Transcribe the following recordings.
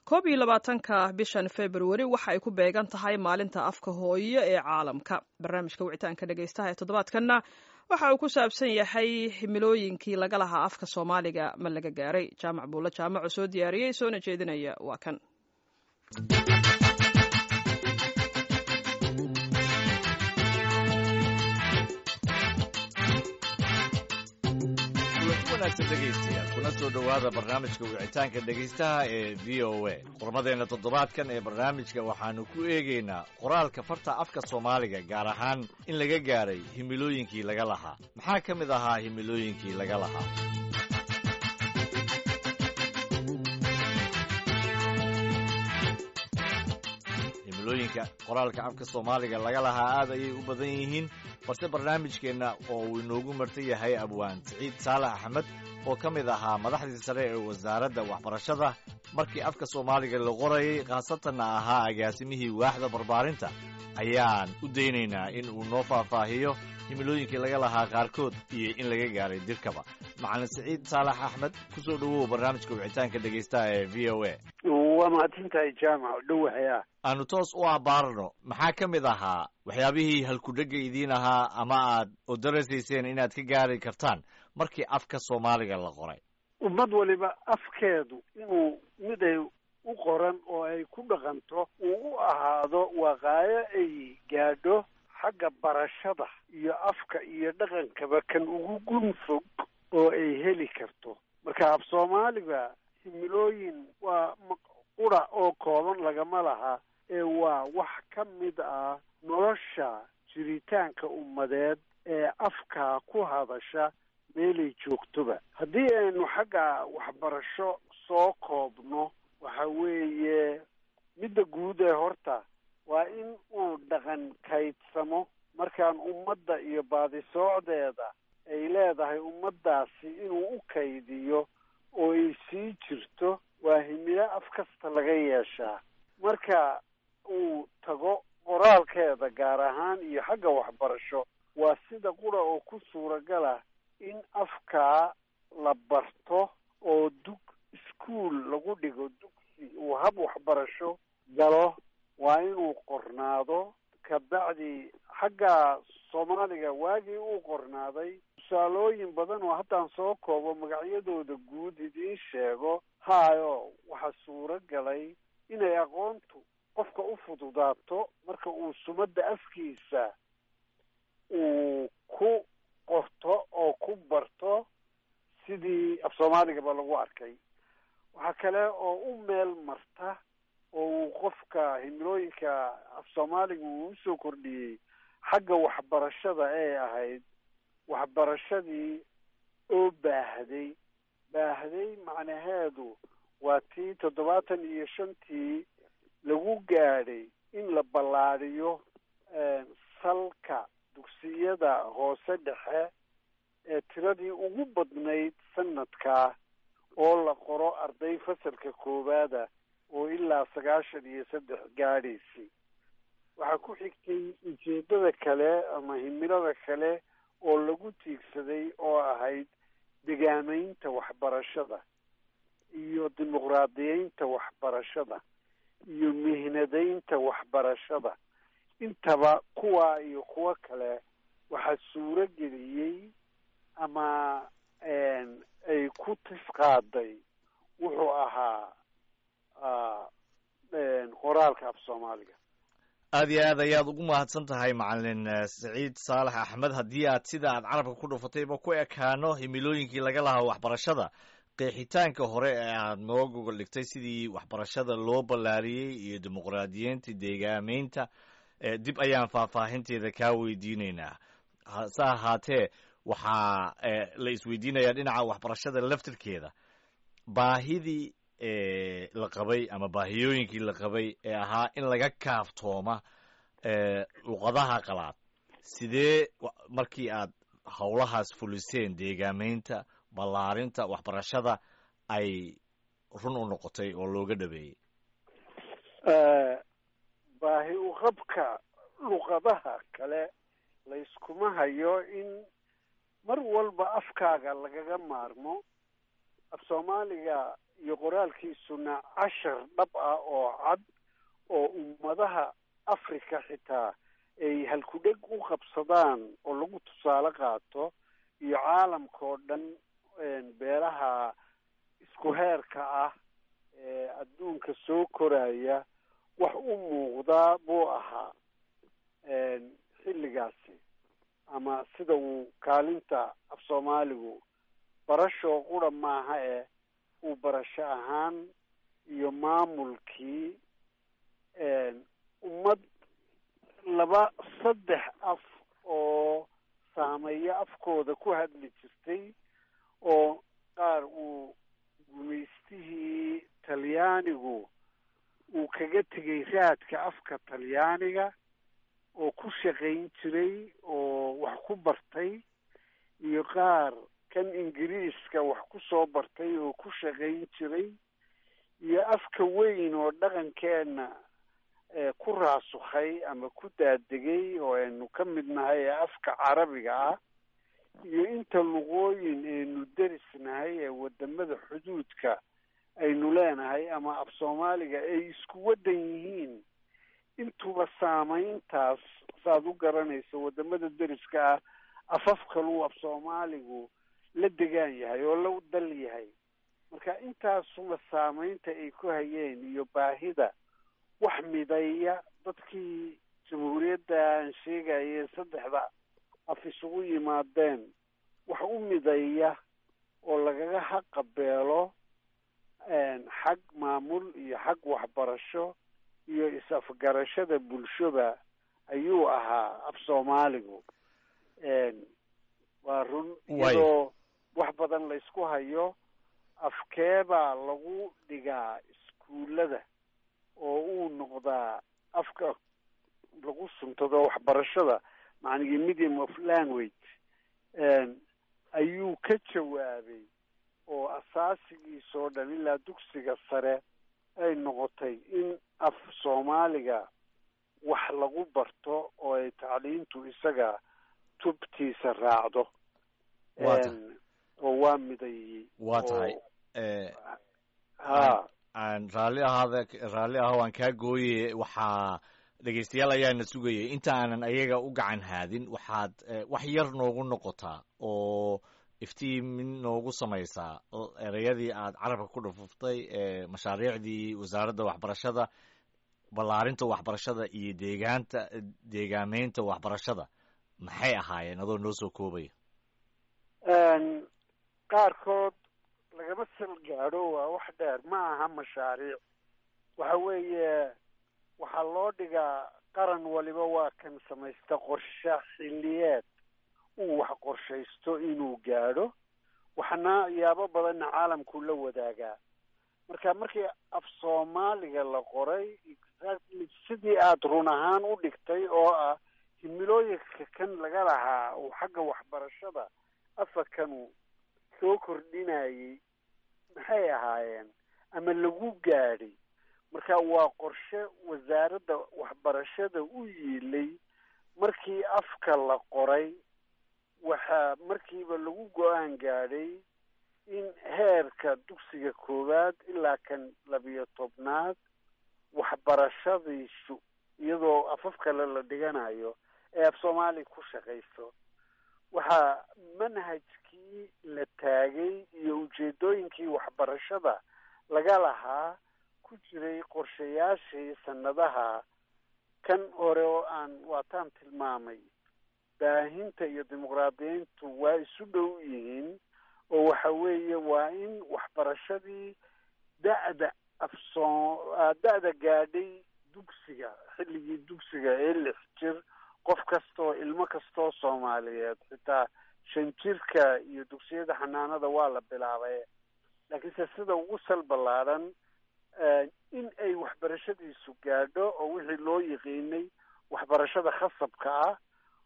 koob iyo labaatanka bishan februari waxa ay ku beegan tahay maalinta afka hooyo ee caalamka barnaamijka wicitaanka dhegeystaha ee toddobaadkanna waxa uu ku saabsan yahay himilooyinkii laga lahaa afka soomaaliga ma laga gaaray jaamac buulle jaamaco soo diyaariyey soona jeedinaya waa kan wanaagsan dhegaystayaal kuna soo dhowaada barnaamijka wicitaanka dhegaystaha ee v o a qormadeenna toddobaadkan ee barnaamijka waxaannu ku eegaynaa qoraalka farta afka soomaaliga gaar ahaan in laga gaaray himilooyinkii laga lahaa maxaa ka mid ahaa himilooyinkii laga lahaa himilooyinka qoraalka afka soomaaliga laga lahaa aad ayay u badan yihiin balse barnaamijkeenna oo uu inoogu martan yahay abwaan siciid saalax axmed oo ka mid ahaa madaxdii sare ee wasaaradda waxbarashada markii afka soomaaliga la qorayay khaasatanna ahaa agaasimihii waaxda barbaarinta ayaan u daynaynaa in uu noo faahfaahiyo himilooyinkii laga lahaa qaarkood iyo in laga gaaray dirkaba macalin siciid saalax axmed ku soo dhowow barnaamijka wicitaanka dhegaystaha ee v o a waa mahadsantahay jaamac dhowahaya aanu toos u abaarno maxaa ka mid ahaa waxyaabihii halkudhega idiin ahaa ama aad oo darasayseen inaad ka gaari kartaan markii afka soomaaliga la qoray ummad waliba afkeedu inuu mid ay u qoran oo ay ku dhaqanto uu u ahaado waqaayo ay gaadho xagga barashada iyo afka iyo dhaqankaba kan ugu gun fog oo ay heli karto marka af soomaaliga himilooyin waa qura oo kooban lagama laha ee waa wax ka mid ah nolosha jiritaanka ummadeed ee afkaa ku hadasha meelay joogtoba haddii aynu xagga waxbarasho soo koobno waxa weeye midda guud ee horta waa in uu dhaqan kaydsamo markaan ummadda iyo baadisoocdeeda ay leedahay ummaddaasi inuu u kaydiyo oo ay sii jirto waa himilo af kasta laga yeeshaa marka uu tago qoraalkeeda gaar ahaan iyo xagga waxbarasho waa sida qura oo ku suuragal ah in afkaa la barto oo dug iskuol lagu dhigo dugsi uu hab waxbarasho galo waa inuu qornaado kabacdi xagga soomaaliga waagii uu qornaaday tusaalooyin badan oo haddaan soo koobo magacyadooda guud idiin sheego haayo waxaa suuro galay inay aqoontu qofka u fududaato marka uu sumadda afkiisa uu ku qorto oo ku barto sidii af soomaaligaba lagu arkay waxaa kale oo u meel marta oo uu qofka himilooyinka af soomaaliga uu usoo kordhiyey xagga waxbarashada ee ahayd waxbarashadii oo baahday baahday macnaheedu waa tii toddobaatan iyo shantii lagu gaadhay in la ballaadhiyo salka dugsiyada hoose dhexe ee tiradii ugu badnayd sanadkaa oo la qoro arday fasalka koowaada oo ilaa sagaashan iyo saddex gaadhaysay waxaa ku xigtay ujeeddada kale ama himilada kale oo lagu tiigsaday oo ahayd degaamaynta waxbarashada iyo dimuqraadiyeynta waxbarashada iyo mihnadaynta waxbarashada intaba kuwaa iyo kuwo kale waxaa suuro geliyey ama ay ku tisqaaday wuxuu ahaa qoraalka af soomaaliga aad iyo aad ayaad ugu mahadsan tahay macalin saciid saalax axmed haddii aad sida aad carabka ku dhufatayba ku ekaano himilooyinkii laga lahaa waxbarashada qeexitaanka hore ee aad noo gogol dhigtay sidii waxbarashada loo ballaariyey iyo dimuqraadiyeynta deegaameynta dib ayaan faahfaahinteeda kaa weydiinaynaa hase ahaatee waxaa la isweydiinayaa dhinaca waxbarashada laftirkeeda baahidii la qabay ama baahiyooyinkii la qabay ee ahaa in laga kaaftooma luqadaha qalaad sidee markii aad howlahaas fuliseen deegaameynta ballaarinta waxbarashada ay run u noqotay oo looga dhabeeyey baahi uqabka luqadaha kale layskuma hayo in mar walba afkaaga lagaga maarmo af soomaaliga iyo qoraalkiisuna cashar dhab ah oo cad oo ummadaha africa xitaa ay halkudheg u qabsadaan oo lagu tusaale qaato iyo caalamka oo dhan beelaha isku heerka ah ee adduunka soo koraya wax u muuqdaa buu ahaa xilligaasi ama sida uu kaalinta af soomaaligu barashoo qura maaha eh uu barasho ahaan iyo maamulkii ummad laba saddex af oo saameeyo afkooda ku hadli jirtay oo qaar uu gumaystihii talyaanigu uu kaga tegay raadka afka talyaaniga oo ku shaqayn jiray oo wax ku bartay iyo qaar kan ingiriiska wax ku soo bartay oo ku shaqayn jiray iyo afka weyn oo dhaqankeenna ku raasukhay ama ku daadegay oo aynu ka mid nahay ee afka carabiga ah iyo inta luqooyin aynu derisnahay ee wadamada xuduudka aynu leenahay ama af soomaaliga ay isku waddan yihiin intuba saamayntaas saaad u garanayso wadamada deriska ah afaf kaluu af soomaaligu la degaan yahay oo la dal yahay marka intaasuma saamaynta ay ku hayeen iyo baahida wax mideeya dadkii jamhuuriyadda aan sheegayee saddexda af isugu yimaadeen wax u mideeya oo lagaga haqabeelo xag maamul iyo xag waxbarasho iyo is-afgarashada bulshoba ayuu ahaa af soomaaligu waa run iyadoo wax badan la isku hayo afkeebaa lagu dhigaa iskuullada oo uu noqdaa afka lagu suntado waxbarashada macnigii medium of language ayuu ka jawaabay oo asaasigiisoo dhan ilaa dugsiga sare ay noqotay in af soomaaliga wax lagu barto oo ay tacliintu isaga tubtiisa raacdo oo waa midaeyey waa tahay ha aan raalli ahaada raalli aha waan kaa gooye waxaa dhegaystayaal ayaana sugayay inta aanan ayaga u gacan haadin waxaad wax yar noogu noqotaa oo iftiimin noogu samaysaa ereyadii aad carabka ku dhufuftay ee mashaariicdii wasaaradda waxbarashada ballaarinta waxbarashada iyo deegaanta deegaameynta waxbarashada maxay ahaayeen adoo noo soo koobaya qaarkood lagama sal gaadho waa wax dheer ma aha mashaariic waxa weeye waxaa loo dhigaa qaran waliba waa kan samaysta qorshe xilliyeed uu wax qorshaysto inuu gaadho waxna yaabo badanna caalamkuu la wadaagaa marka markii af soomaaliga la qoray exactly sidii aada run ahaan u dhigtay oo ah himilooyinka kan laga lahaa uu xagga waxbarashada afarkanu soo kordhinayay maxay ahaayeen ama lagu gaadhay marka waa qorshe wasaaradda waxbarashada u yiilay markii afka la qoray waxaa markiiba lagu go-aan gaadhay in heerka dugsiga koowaad ilaa kan labiyo tobnaad waxbarashadiisu iyadoo afaf kale la dhiganayo ee af soomaaliya ku shaqayso waxaa manhajkii la taagay iyo ujeedooyinkii waxbarashada laga lahaa ku jiray qorshayaashii sanadaha kan hore oo aan waataan tilmaamay baahinta iyo dimuqraadiyiintu waa isu dhow yihiin oo waxa weeye waa in waxbarashadii da-da afsoo da-da gaadhay dugsiga xilligii dugsiga ee lix jir qof kastaoo ilmo kastaoo soomaaliyeed xitaa shan jirka iyo dugsiyada xanaanada waa la bilaabay laakiinse sida ugu sal ballaadhan in ay waxbarashadiisu gaadho oo wixii loo yiqiinay waxbarashada khasabka ah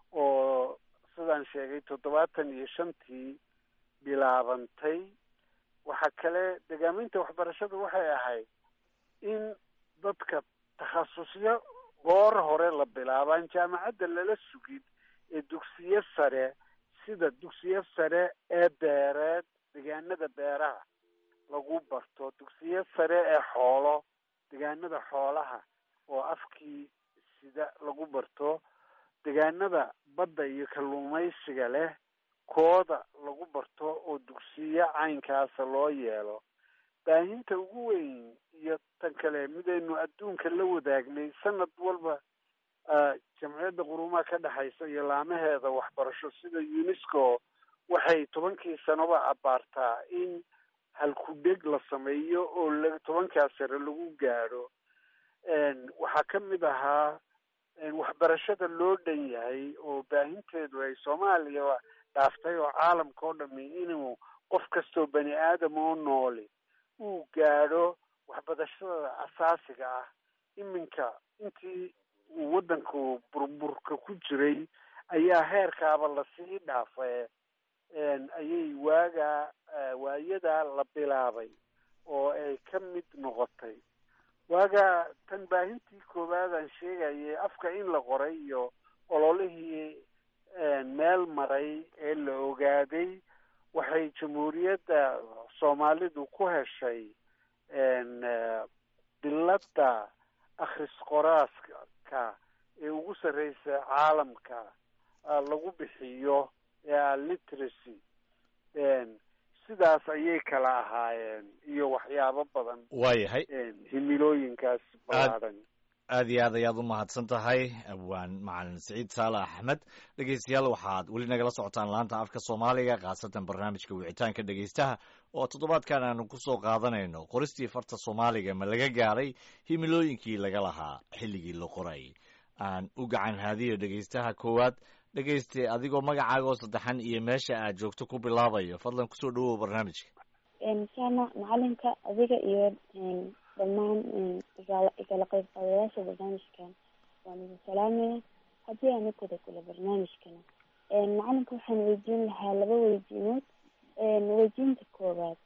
oo sidaan sheegay toddobaatan iyo shantii bilaabantay waxaa kale degaaminta waxbarashada waxay ahayd in dadka takhasusyo goor hore la bilaabaan jaamacadda lala sugin ee dugsiyo sare sida dugsiyo sare ee beereed deegaanada beeraha lagu barto dugsiyo sare ee xoolo degaanada xoolaha oo afkii sida lagu barto degaanada badda iyo kalluumaysiga leh kooda lagu barto oo dugsiyo caynkaasa loo yeelo baahinta ugu weyn iyo tan kale midaynu adduunka la wadaagnay sanad walba jamciyadda qurumaha ka dhexaysa iyo laamaheeda waxbarasho sida unesco waxay tobankii sanoba abaartaa in halkudheg la sameeyo oo la tobankaa sare lagu gaadho waxaa ka mid ahaa waxbarashada loo dhan yahay oo baahinteedu ay soomaaliya dhaaftay oo caalamka oo dhami inuu qof kastoo bani aadam oo nooli uu gaadho waxbarashada asaasiga ah iminka intii uu waddanku burburka ku jiray ayaa heerkaaba lasii dhaafay ayay waagaa waayadaa la bilaabay oo ay ka mid noqotay waagaa tan baahintii koowaadaan sheegayay afka in la qoray iyo ololihii meel maray ee la ogaaday waxay jamhuuriyadda soomaalidu ku heshay biladda akhris qoraaska ee ugu sarreysa caalamka lagu bixiyo ee literacy sidaas ayay kala ahaayeen iyo waxyaabo badan waayahay himilooyinkaas ballaadhan aad iyo aad ayaad u mahadsan tahay abwaan macalin siciid saale axmed dhegeystayaal waxaad weli nagala socotaan laanta afka soomaaliga khaasatan barnaamijka wicitaanka dhegeystaha oo toddobaadkan aanu kusoo qaadanayno qoristii farta soomaaliga ma laga gaaray himilooyinkii laga lahaa xilligii la qoray aan u gacan haadiyo dhegeystaha koowaad dhegeyste adigoo magacaaga oo saddexan iyo meesha aad joogto ku bilaabayo fadlan kusoo dhawow barnaamijka saama macalinka adiga iyo dhammaan igala qayb qaadayaasha barnaamijkan waan idin salaamaya haddii aan ukada kula barnaamijkana macalinka waxaan weydiin lahaa laba weydiinood weydiinta koowaad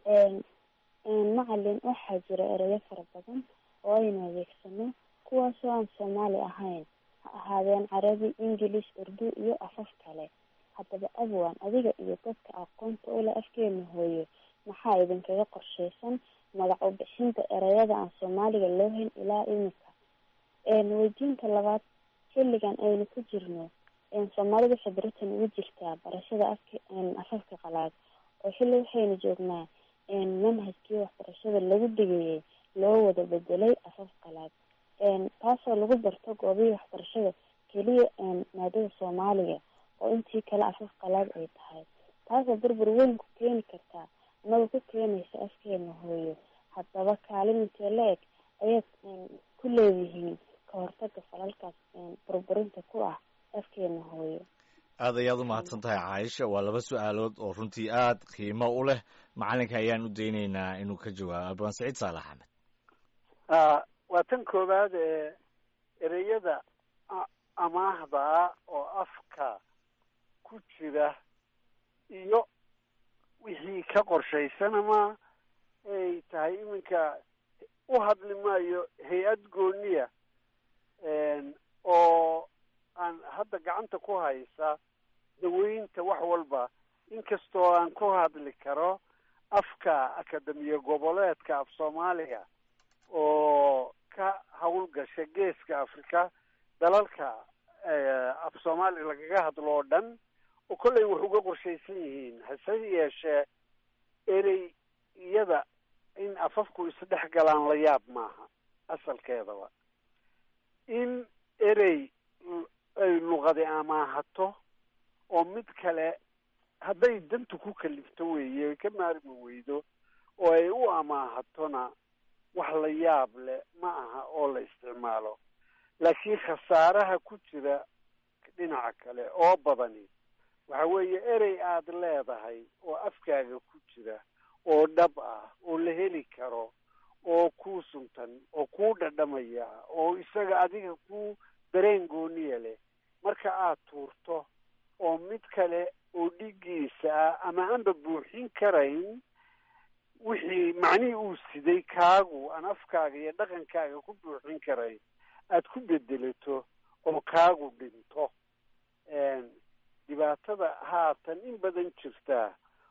macalin waxaa jira erayo fara badan oo aynu adeegsano kuwaasoo aan soomaali ahayn ha ahaadeen carabi ingilish urdu iyo afaf kale haddaba abwan adiga iyo dadka aqoonta ule afkeena hooyo maxaa idinkaga qorsheysan magac u bixinta erayada aan soomaaliga loo hayn ilaa imika weydiinta labaad xilligan aynu ku jirno soomaalida waxay baritan ugu jirtaa barashada afka afafka qalaad oo xilli waxaynu joognaa manhajkii waxbarashada lagu dhigayay loo wada bedelay afaf qalaad taasoo lagu barto goobihii waxbarashada keliya maadada soomaaliga oo intii kale afaf qalaad ay tahay taasoo burbur weyn ku keeni kartaa anagoo ku keenaysa afkeena hooyo haddaba kaalin intee la eg ayaad ku leedihiin ka hortaga falalkaas burburinta ku ah afkeena hooyo aad ayaad u mahadsan tahay caaisha waa laba su-aalood oo runtii aad qiimo u leh macalinka ayaan u daynaynaa inuu ka jawaabo abwaan saciid saalax axmed waa tan koowaad ee ereyada amaahda ah oo afka ku jira iyo wixii ka qorshaysan ama ay tahay iminka u hadli maayo hay-ad gooniya oo aan hadda gacanta ku haysa daweynta wax walba inkastoo aan ku hadli karo afka akademiya goboleedka af soomaaliga oo ka hawlgasha geeska africa dalalka af soomaaliga lagaga hadlo oo dhan oo kollay wax uga qorshaysan yihiin hase yeeshee erey iyada in afafku isdhex galaan la yaab maaha asalkeedaba in erey ay luqadi amaahato oo mid kale hadday dantu ku kalifto weeye ay ka maarmi weydo oo ay u amaahatona wax la yaab leh ma aha oo la isticmaalo laakiin khasaaraha ku jira dhinaca kale oo badani waxa weeye erey aada leedahay oo afkaaga ku jira oo dhab ah oo la heli karo oo kuu suntan oo kuu dhadhamaya oo isaga adiga ku dareen gooniya leh marka aad tuurto oo mid kale oo dhigiisa ah ama aanba buuxin karayn wixii macnihii uu siday kaagu aan afkaaga iyo dhaqankaaga ku buuxin karayn aada ku bedelato oo kaagu dhinto dhibaatada haatan in badan jirtaa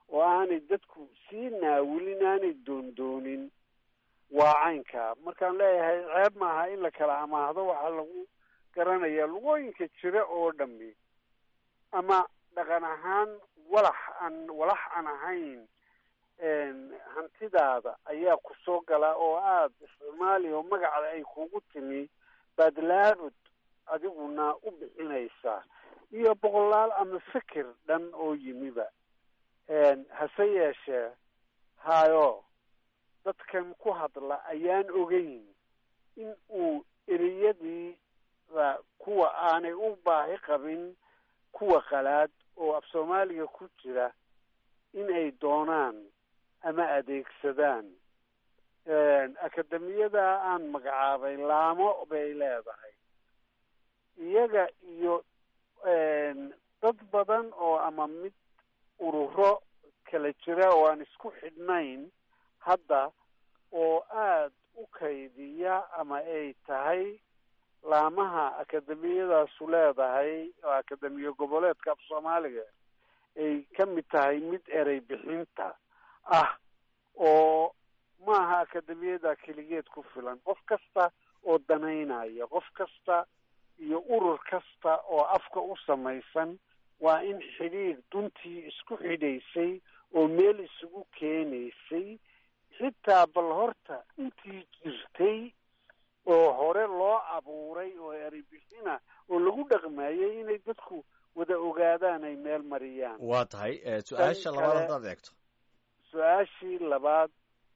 oo aanay dadku sii naawilin aanay doondoonin waa caynkaa markaan leeyahay ceeb maaha in la kala amaahdo waxaa lagu garanaya lugooyinka jira oo dhami ama dhaqan ahaan walax aan walax aan ahayn hantidaada ayaa ku soo gala oo aada isticmaali oo magacda ay kugu timi baad laabud adiguna u bixinaysaa iyo boqolaal ama fikir dhan oo yimiba hase yeeshee hayo dadkan ku hadla ayaan ogeyn in uu ereyadiida kuwa aanay u baahi qabin kuwa qalaad oo af soomaaliga ku jira in ay doonaan ama adeegsadaan akademiyada aan magacaabay laamo bay leedahay iyaga iyo dad badan oo ama mid ururo kala jira oo aan isku xidhnayn hadda oo aada u kaydiya ama ay tahay laamaha akademiyadaasu leedahay oo akademiya goboleedka af soomaaliga ay ka mid tahay mid erey bixinta ah oo maaha akademiyada keligeed ku filan qof kasta oo danaynaya qof kasta iyo urur kasta oo afka u samaysan waa in xidhiir duntii isku xidhaysay oo meel isugu keenaysay xitaa bal horta intii jirtay oo hore loo abuuray oo erey bixina oo lagu dhaqmayay inay dadku wada ogaadaan ay meel mariyaan waa tahay su-aasha labaad haddaad eegto su-aashii labaad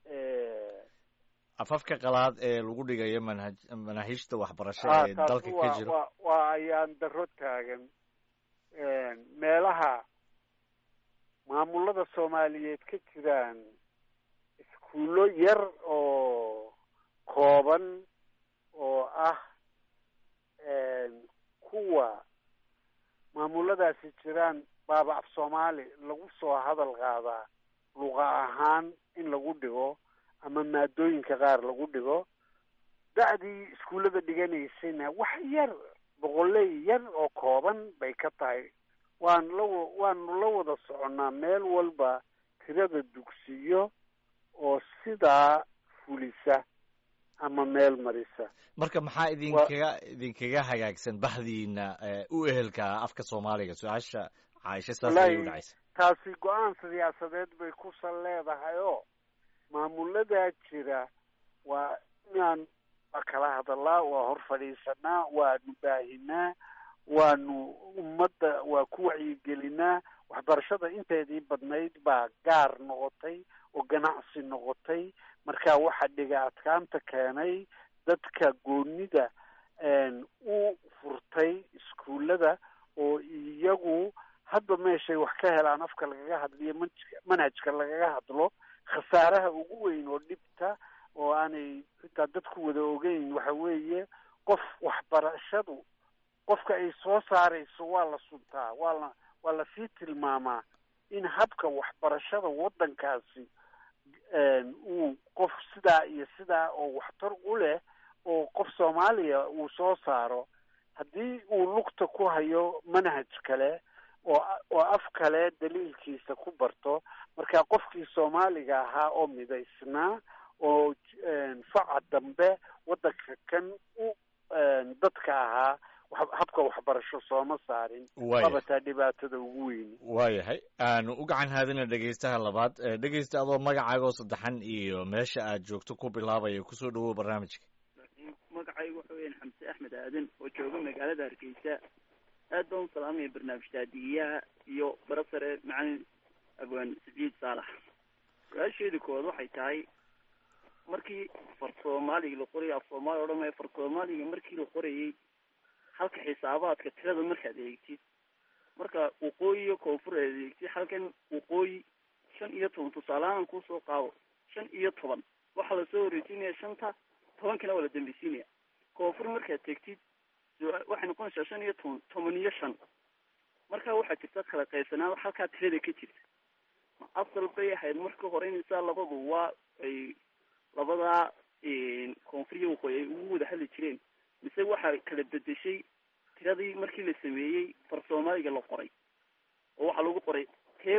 afafka qalaad ee lagu dhigayo manhaj manaahiijta waxbarasho ee dalka ka jiro wa waa ayaan daro taagan meelaha maamulada soomaaliyeed ka jiraan iskuullo yar oo kooban oo ah kuwa maamuladaasi jiraan baaba af soomaali lagu soo hadal qaadaa luqa ahaan in lagu dhigo ama maadooyinka qaar lagu dhigo da'dii iskuullada dhiganaysayna wax yar boqoley yar oo kooban bay ka tahay waan la waanu la wada soconnaa meel walba tirada dugsiyo oo sidaa fulisa ama meel marisa marka maxaa idinkaga idinkaga hagaagsan bahdiina u ehelka afka soomaaliga su-aasha caaisha saas ayay u dhacaysa taasi go-aan siyaasadeed bay ku sal leedahay oo maamuladaa jira waa inaan waa kala hadalaa waa hor fadhiisanaa waanu baahinaa waanu ummadda waa ku wacyigelinaa waxbarashada inteedii badnayd baa gaar noqotay oo ganacsi noqotay marka waxa dhiga adkaanta keenay dadka goonida u furtay iskuullada oo iyagu hadba meeshay wax ka helaan afka lagaga hadliyo manhajka manhajka lagaga hadlo khasaaraha ugu weyn oo dhibta oo aanay xitaa dadku wada ogeyn waxa weeye qof waxbarashadu qofka ay soo saarayso waa la suntaa waa la waa lasii tilmaamaa in habka waxbarashada waddankaasi uu qof sidaa iyo sidaa oo waxtar u leh oo qof soomaaliya uu soo saaro haddii uu lugta ku hayo manhaj kale oo oo af kale daliilkiisa ku barto marka qofkii soomaaliga ahaa oo midaysnaa oo faca dambe waddanka kan u dadka ahaa habka waxbarasho sooma saarin qabataa dhibaatada ugu weyni waayahay aanu u gacan haadina dhegeystaha labaad dhegeysta adoo magacaagoo saddexan iyo meesha aad joogto ku bilaabaya kusoo dhawow barnaamijka magacaygu waxa weyan xamse axmed aadan oo jooga magaalada hargeysa aad baan u salaamaya barnaamij taadigiyaha iyo barasare macalin abwaan saciid saalax su-aasheeda koowaad waxay tahay markii far soomaaliga la qorayay af soomaaliya odhan maya far soomaaliga markii la qorayay halka xisaabaadka tirada markaad eegtid marka waqooyi iyo koonfur aad eegtid halkan waqooyi shan iyo toban tusaalehaan kusoo qaado shan iyo toban waxaa lasoo horeysiinaya shanta tobankana waa la dambeysiinaya koonfur markaad tegtid waxay noqonaysaa shan iyo toban toban iyo shan marka waxaa jirta kala qaybsanaan halkaa tirada ka jirta ma asal bay ahayd marka hore inaysaa labadu waa ay labadaa koonfur iyo waqooyi ay ugu wada hadli jireen mise waxaa kala bedeshay tiradii markii la sameeyey far soomaaliga la qoray oo waxaa lagu qoray tee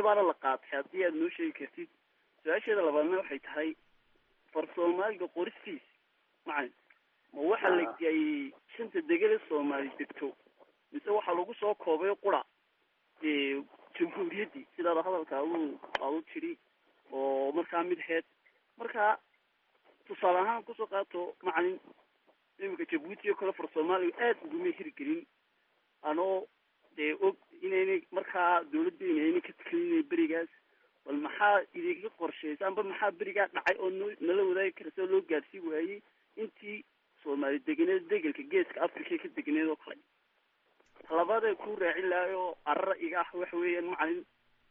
xaggee baana la qaatay haddii aad noo sheegi kartid su-aasheeda labaadna waxay tahay far soomaaliga qoristiis macalin ma waxa la geeyey shanta degele soomaali degto mise waxaa lagu soo koobay qura jamhuuriyaddii sidaada hadalka adu aadu tidhi oo markaa mid heed marka tusaale ahaan kusoo qaato macalin iminka jabuuti oo kale far soomaaliga aad uguma hirgelin anoo dee og inaynay markaa dawladdeena ayna ka tekelinay berigaas bal maxaa idinka qorshaysa amba maxaa berigaa dhacay oo no nala wadaagi karasa loo gaarsii waayey intii soomaali deganeed degelka geeska africa ka deganeed oo kale labaadee ku raacin lahay oo arara iga ah waxa weeyaan macalin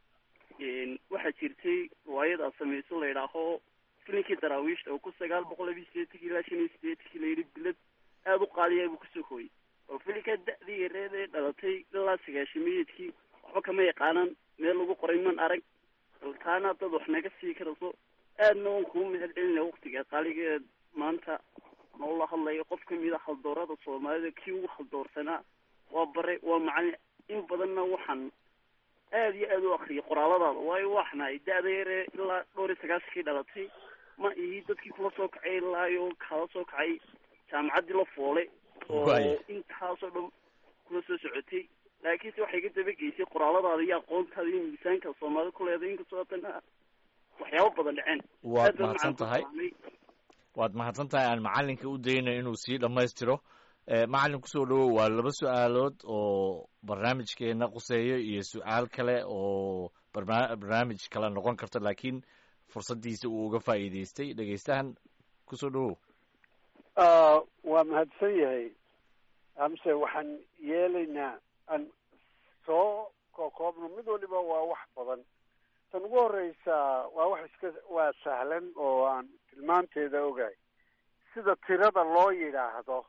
waxaa jirtay riwaayad aad samayso la yidhaaho filinkii daraawiishta oo ku sagaal boqol labiyi sideetanki ilaa shan iyo sideetankii la yidhi bilad aada u qaaliya buu kusoo hooyey oo filinkaa da-dii yareed ee dhalatay ilaa sagaashamayeedkii waxba kama yaqaanaan meel lagu qoray man arag baltaana dad wax naga sii karayso aadna waan kuu mahad celinaya waktiga qaaligeed maanta noola hadlayo qof kamid a haldoorada soomaalida kii ugu haldoorsanaa waa bare waa macalin in badanna waxaan aada iyo aada u akriyay qoraaladaada waayo waxnahay da-da yaree ilaa dhowr iyo sagaashankii dhalatay ma ihi dadkii kula soo kacay ilaayo kala soo kacay jaamacaddii la foole oo intaasoo dhan kula soo socotay laakiinse waxay ka dabageysay qoraaladaada iyo aqoontaada iyo miisaanka soomaalida ku leedahay inkastoo haddana waxyaabo badan dhaceen waad mahadsan tahay waad mahadsan tahay aan macalinka u dayna inuu sii dhammaystiro macalin kusoo dhawow waa laba su-aalood oo barnaamijkeena quseeyo iyo su-aal kale oo barna barnaamij kale noqon karta laakiin fursaddiisa uu uga faa'iidaystay dhegeystahan kusoo dhawow waa mahadsan yahay amse waxaan yeelaynaa aan soo kokoobno mid waliba waa wax badan tan ugu horeysa waa wax iska waa sahlan oo aan tilmaanteeda ogahay sida tirada loo yidhaahdo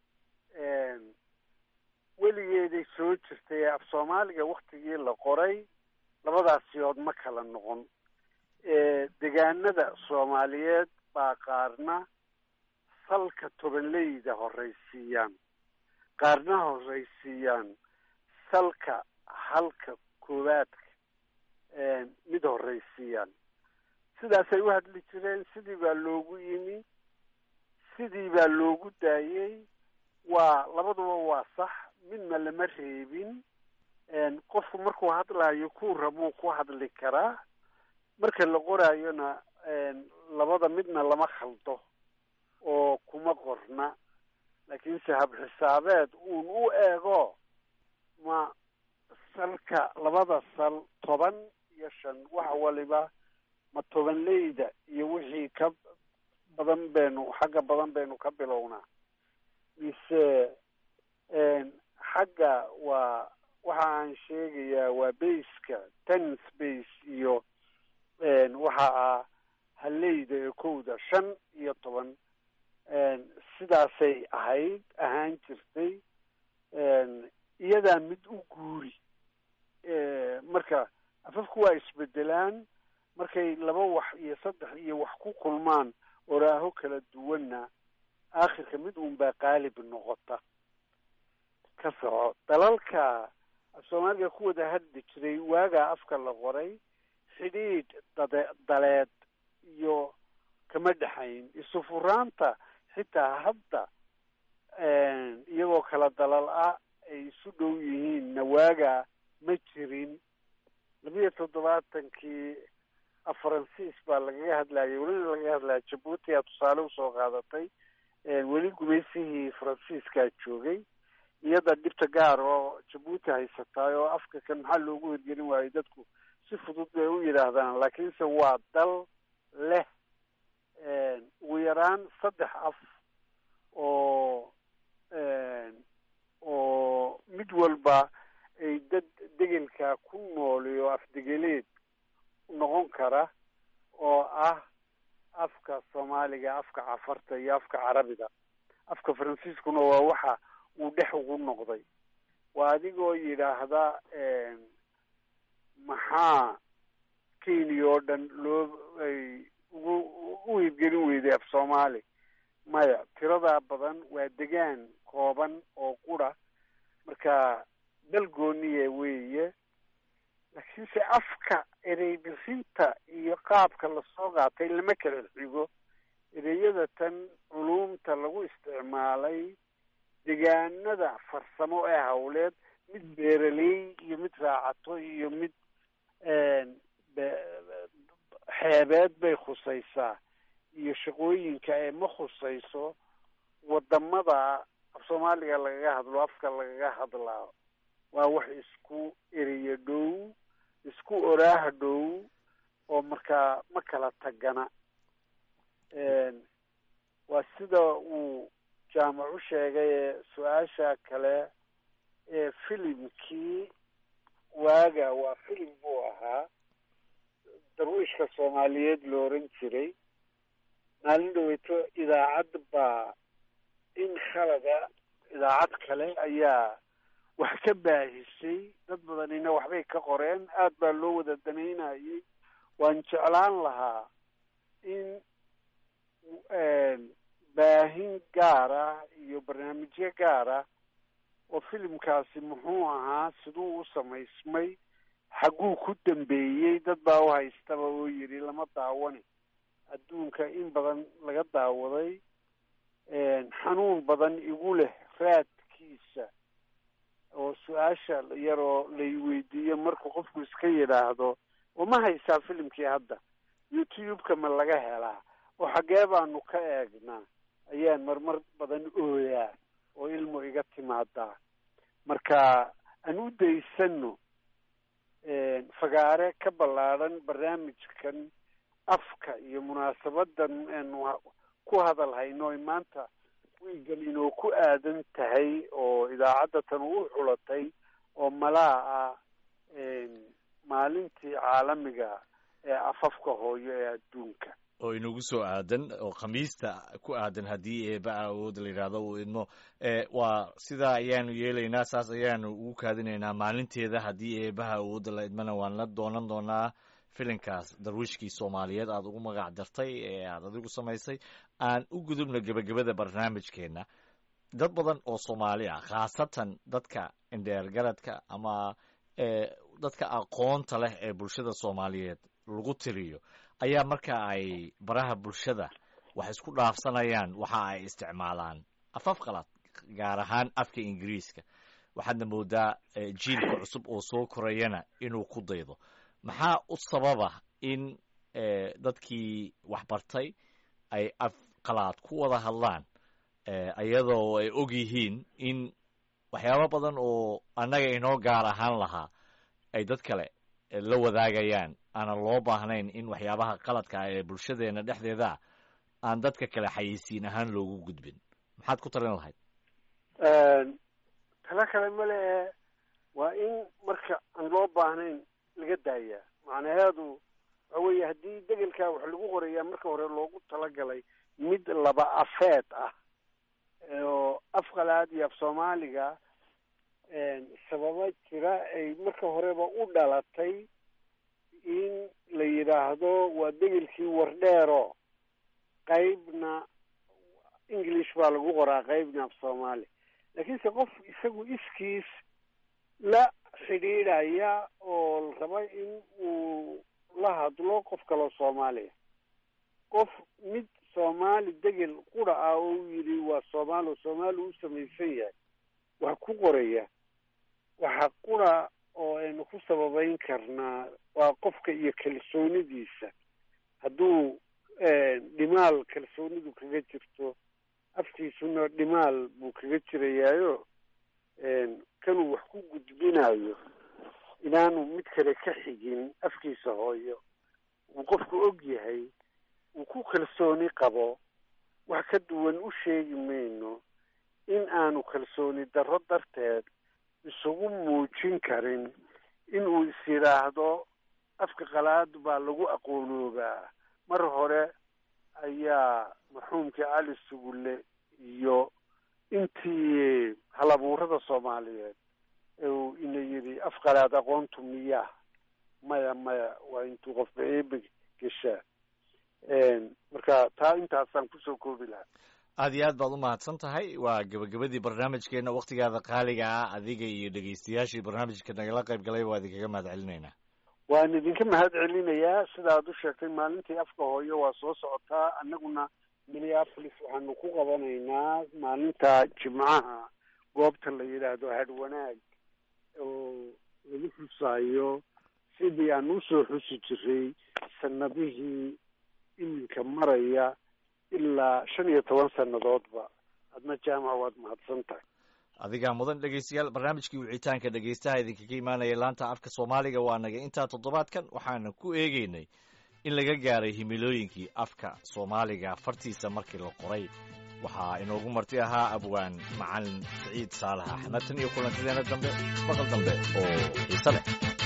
weligeeday soo jirtay ee af soomaaliga waktigii la qoray labadaasiyood ma kala noqon degaanada soomaaliyeed baa qaarna salka tobanleyda horraysiiyaan qaarna horraysiiyaan salka halka koowaadka mid horraysiiyaan sidaasay u hadli jireen sidii baa loogu yimi sidii baa loogu daayey waa labaduba waa sax midna lama reebin qofku markuu hadlaayo kuu rabuu ku hadli karaa marka la qoraayona labada midna lama khaldo oo kuma qorna laakiinse habxisaabeed uun u eego ma salka labada sal toban iyo shan wax waliba ma tobanleyda iyo wixii ka badan baynu xagga badan baynu ka bilownaa mise xagga waa waxa aan sheegayaa waa baska ten space iyo waxa ah haleyda ee kowda shan iyo toban sidaasay ahayd ahaan jirtay iyadaa mid u guuri marka afafku waa isbedelaan markay laba wax iyo saddex iyo wax ku kulmaan oraaho kala duwanna aakhirka mid uun baa qaalib noqota ka soco dalalka soomaaliga ku wada hadli jiray waagaa afka la qoray xidhiidh dade daleed iyo kama dhexayn isu furaanta xitaa hadda iyagoo kala dalal ah ay isu dhow yihiinna waagaa ma jirin labiyo toddobaatankii faransiis baa lagaga hadlayay welina lagaga hadlaya jabuuti aa tusaale usoo qaadatay weli gumaysihii faransiiskaa joogay iyada dhibta gaar oo jabuuti haysataay oo afka kan maxaa loogu hirgelin waayey dadku si fudud bay u yidhaahdaan laakiinse waa dal leh ugu yaraan saddex af oo oo mid walba ay dad degelka ku nooliyo afdegeleed noqon kara oo ah afka soomaaliga afka cafarta iyo afka carabiga afka faransiiskuna waa waxa uu dhex ugu noqday waa adigoo yidhaahda maxaa kenya oo dhan loo ay ugu u hirgelin weyday af soomaali maya tiradaa badan waa degaan kooban oo qura marka dal gooniya weeye laakiinse afka erey bixinta iyo qaabka lasoo qaatay lama kala xigo ereyada tan culumta lagu isticmaalay degaanada farsamo ee hawleed mid beeraley iyo mid raacato iyo mid xeebeed bay khusaysaa iyo shaqooyinka ee ma khusayso wadamada af soomaaliga lagaga hadlo afka lagaga hadlaa waa wax isku ereyo dhow isku oraaha dhow oo markaa ma kala tagana waa sida uu jaamac u sheegay ee su-aasha kale ee filimkii waaga waa filim buu ahaa darwiishka soomaaliyeed la oran jiray maalin dhaweyto idaacad baa in khalada idaacad kale ayaa wax ka baahisay dad badanina waxbay ka qoreen aad baa loo wada danaynayay waan jeclaan lahaa in baahin gaar ah iyo barnaamijyo gaar ah oo filimkaasi muxuu ahaa siduu u samaysmay xagguu ku dambeeyey dad baa u haystaba oo yidhi lama daawani adduunka in badan laga daawaday xanuun badan igu leh raadkiisa oo su-aasha yaroo lay weydiiyo markuu qofku iska yidhaahdo oo ma haysaa filimkii hadda youtube-ka ma laga helaa oo xaggee baanu ka eegnaa ayaan marmar badan ooyaa oo ilmu iga timaadaa marka aan u daysano fagaare ka ballaadhan barnaamijkan afka iyo munaasabadan aanu ku hadal hayno oy maanta wiigan inoo ku aadan tahay oo idaacadda tan u xulatay oo malaa ah maalintii caalamiga ee afafka hooyo ee adduunka oo inagu soo aadan oo khamiista ku aadan haddii eeba awood la yidhaahdo uu idmo waa sidaa ayaanu yeelaynaa saas ayaanu ugu kaadinaynaa maalinteeda haddii eebaha awoodda la idmana waan la doonan doonaa filinkaas darwiishkii soomaaliyeed aada ugu magac dartay ee aada adigu samaysay aan u gudubna gebagabada barnaamijkeenna dad badan oo soomaali ah khaasatan dadka indheergaradka ama dadka aqoonta leh ee bulshada soomaaliyeed lagu tiriyo ayaa marka ay baraha bulshada wax isku dhaafsanayaan waxa ay isticmaalaan afaf qalaad gaar ahaan afka ingiriiska waxaadna moodaa jiilka cusub oo soo korayana inuu ku daydo maxaa u sababa in dadkii waxbartay ay af qalaad ku wada hadlaan iyadoo ay og yihiin in waxyaabo badan oo annaga inoo gaar ahaan lahaa ay dad kale la wadaagayaan aanan loo baahnayn in waxyaabaha qaladka ah ee bulshadeena dhexdeeda aan dadka kale xayeysiin ahaan loogu gudbin maxaad ku talin lahayd talo kale male ee waa in marka aan loo baahnayn laga daayaa macnaheedu waxa weeye haddii degelkaa wax lagu qorayaa marka hore loogu talagalay mid laba afeed ah oo af qalaad iyo af soomaaliga sababa jira ay marka horeba u dhalatay in la yidhaahdo waa degelkii wardheero qaybna english baa lagu qoraa qaybna af soomaali laakiinse qof isagu iskiis la xidhiidhaya oo raba in uu la hadlo qof kaloo soomaaliya qof mid soomaali degel qura ah oo u yidhi waa soomaali oo soomaali u samaysan yahay wax ku qoraya waxa qura oo aynu ku sababeyn karnaa waa qofka iyo kalsoonidiisa hadduu dhimaal kalsoonidu kaga jirto afkiisuna dhimaal buu kaga jirayaayo kanuu wax ku gudbinayo inaanu mid kale ka xigin afkiisa hooyo uu qofku og yahay uu ku kalsooni qabo wax ka duwan u sheegi mayno in aanu kalsooni darro darteed isugu muujin karin inuu is yidhaahdo afka qalaad baa lagu aqoonoobaa mar hore ayaa marxuumkii cali sugulle iyo intii halabuurada soomaaliyeed uu ina yidhi af qalaad aqoontu miyaa maya maya waa intuu qofba eebe geshaa marka taa intaasaan kusoo koobi lahaa aad iyo aad baad u mahadsan tahay waa gebagabadii barnaamijkeena wakhtigaada qaaliga ah adiga iyo dhegeystayaashii barnaamijka nagala qayb galay waa idinkaga mahad celinaynaa waan idinka mahad celinayaa sida aad u sheegtay maalintii afka hooyo waa soo socotaa annaguna minneapolis waxaanu ku qabanaynaa maalinta jimcaha goobta la yidhaahdo hadhwanaag oo lagu xusaayo sidii aan usoo xusi jiray sanadihii iminka maraya ilaa shan iyo toban sannadoodba adna jaamac waad mahadsan tahay adigaa mudan dhegeystayaal barnaamijkii wicitaanka dhegeystaha idinkaga imaanaya laanta afka soomaaliga waa naga intaa toddobaadkan waxaana ku eegeynay in laga gaaray himilooyinkii afka soomaaliga fartiisa markii la qoray waxaa inoogu marti ahaa abwaan macalin saciid saalax axmed tan iyo kulantideena dambe baqal dambe oo xiise leh